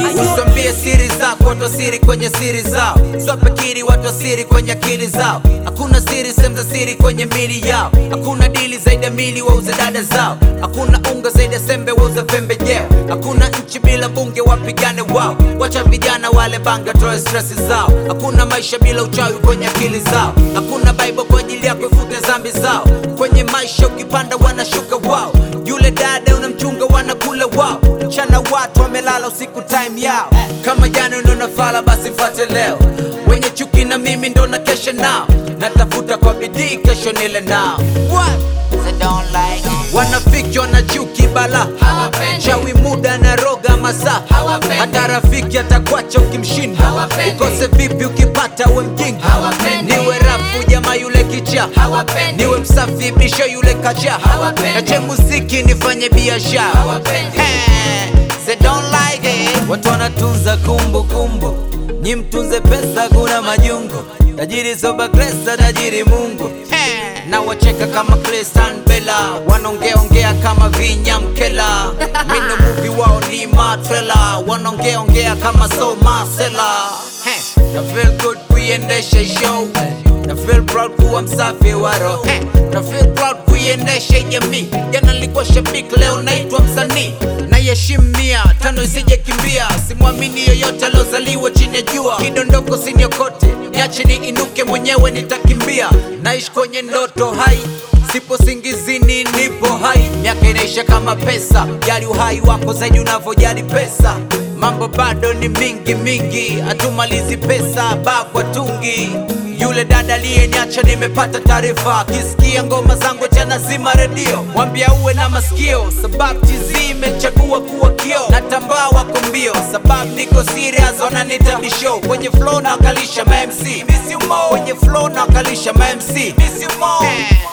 Uswambie siri zako, watu wa siri kwenye siri zao. Swapekiri watu wa siri kwenye akili zao. Hakuna siri sehemu za siri kwenye mili yao. Hakuna dili zaidi ya mili wauze dada zao. Hakuna unga zaidi ya sembe wauze pembejeo. Hakuna nchi bila bunge wapigane wao. Wacha vijana wale banga toe stress zao. Hakuna maisha bila uchawi kwenye akili zao. Hakuna Bible kwa ajili yako ifute dhambi zao. Kwenye maisha ukipanda wanashuka wao. Yule dada unamchunga wanakula wao. Mchana watu wamelala usiku time yao. Kama jana ndo nafala basi fate leo. Wenye chuki na mimi ndo na kesha nao. Natafuta kwa bidii kesho nile nao. What? So don't like it. Wanafiki wana chuki bala Hawapendi. chawi muda na roga masaa Hawapendi. hata rafiki atakwacha ukimshinda Hawapendi. ukose vipi ukipata we mjinga Hawapendi. niwe rafu jamaa yule kicha Hawapendi. niwe msafi bisho yule kacha Hawapendi. nache muziki nifanye biashara Hawapendi. Eh, they don't like it. watu wanatunza kumbukumbu nyi mtunze pesa kuna majungu tajiri soba kresa tajiri mungu Eh, na wacheka kama Christian Bella wanaongeaongea kama vinyamkela mino muvi wao ni matrela wanaongeaongea kama so masela Eh, na feel good kuiendesha show na feel proud kuwa msafi wa roho Eh, na feel proud kuiendesha jamii jana nilikuwa shabiki leo naitwa msanii naiheshimu mia tano isije kimbia simwamini yoyote aliozaliwa chini ya jua kidondoko siniokote niache ni inuke mwenyewe nitakimbia naishi kwenye ndoto hai sipo singizini nipo hai miaka inaisha kama pesa jali uhai wako zaidi unavyojali pesa mambo bado ni mingi mingi hatumalizi pesa bakwa tungi yule dada aliyeniacha nimepata taarifa akisikia ngoma zangu tena zima redio mwambia uwe na masikio sababu tizi imechagua kuwa kio natambaa wako mbio sababu niko serious wananita bisho kwenye flow na wakalisha mamc Miss you more. kwenye flow na wakalisha mamc Miss you more.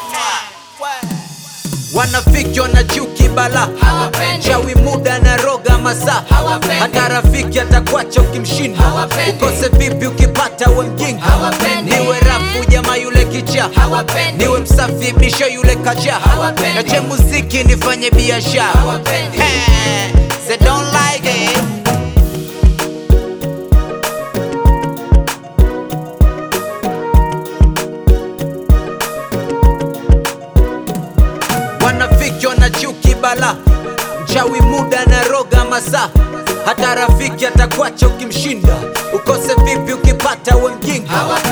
wanafiki wana chuki bala Hawapendi. chawi muda na roga masaa Hawapendi. hata rafiki atakwacha ukimshinda Hawapendi. ukose vipi ukipata we mjinga Hawapendi. niwe rafu jamaa yule kicha Hawapendi. niwe msafi bisho yule kacha Hawapendi. nache muziki nifanye biashara Hawapendi. Eh, they don't like it. wanafiki wana chuki bala mchawi muda na roga masaa hata rafiki atakwacha ukimshinda ukose vipi ukipata we mjinga